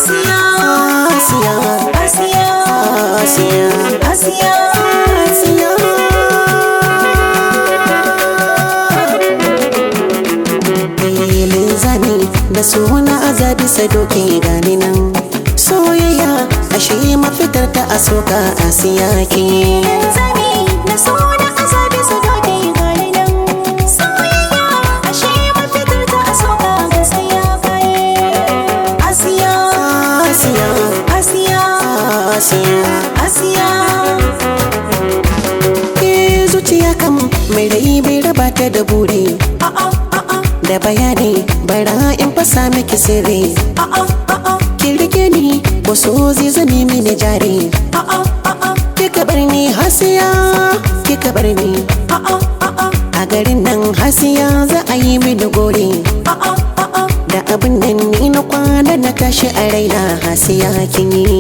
Asiya, Asiya, Asiya, Asiya, Asiya. Asiya. Filin zami da suna azabi sadoki gani nan soyayya ashe mafitar ta asoka asiya ke Zami na so da azabi su doke gani nan. Soyayya ashe mafitar ta a soka gaskiya kai. Asiya, asiya Asiya, asiya Asiya. ke zuciya kam mai rai bai raba ta da buri A'a, a'a, da bayani bara in fasa miki sirri a'a, a'a, ki rike ni wasu zai zame mini jari a'a, a'a, kika bar ni hasiya kika bar ni a'a, a'a, a garin nan hasiya za a yi mini gori a'a, a'a. da abin nan ni na kwana na tashi a raina hasiya kin yi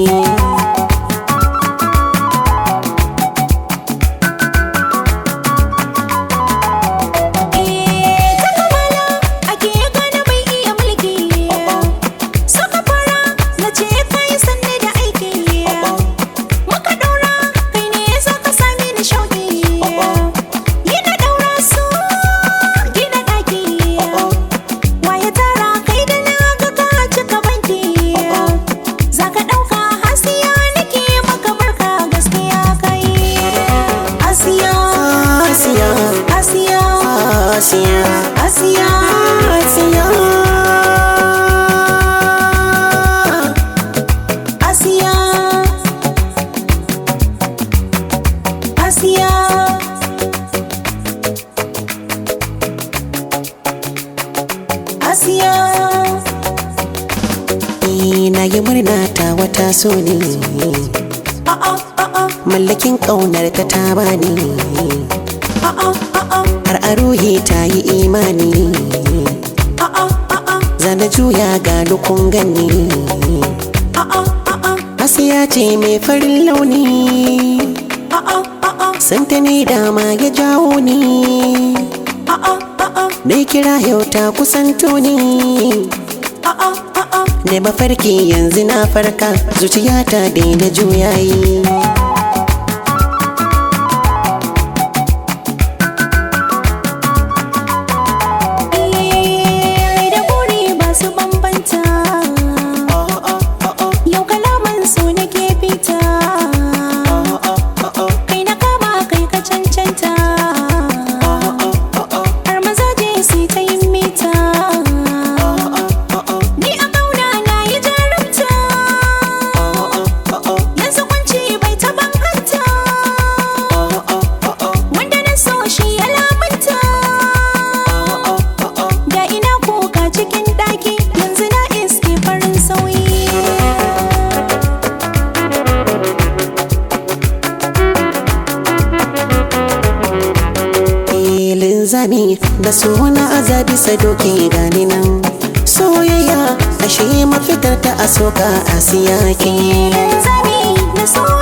Eh, ta kamala ake gane bai iya mulki. Suka fara na ce kai sanne da aiki. Muka ɗaura kai ne za ka sami ni shauki. Yi na ɗaura su gina ɗaki. Waye tara kai da na ga ka cika banki. Za ka ɗauka hasiya nake maka barka gaskiya kai. Asiya, Asiya, Asiya. Asiya, Asiya, Asiya. Asiya, Asiya. Asiya, Ni na yi murna ta wata so ne a'a, a'a, mallakin ƙaunar ta ta bani a'a, a'a, har a ruhi ta yi imani a'a, a'a, zana juya ga dukun gani a'a, a'a, Asiya ce mai farin launi a'a, a'a, santa ne dama ya jawo ni a'a, a'a, na kira yau ta kusanto ni a'a, a'a. da mafarki yanzu na farka zuciyata daina juyayi Rai da buri ba su bambanta Yau kalaman su nake fita Kai na kama kai ka cancanta Har mazaje su ta yin mita Ni a kauna na yi jarumta Yanzu kwanci bai taɓa hanta Wanda na so shi ya lamunta Da ina kuka cikin ɗaki yanzu na iske farin sauyi. filin zami da suna azabi sadoki gani nan soyayya ashe mafitar ta asoka asiya ke Zami na so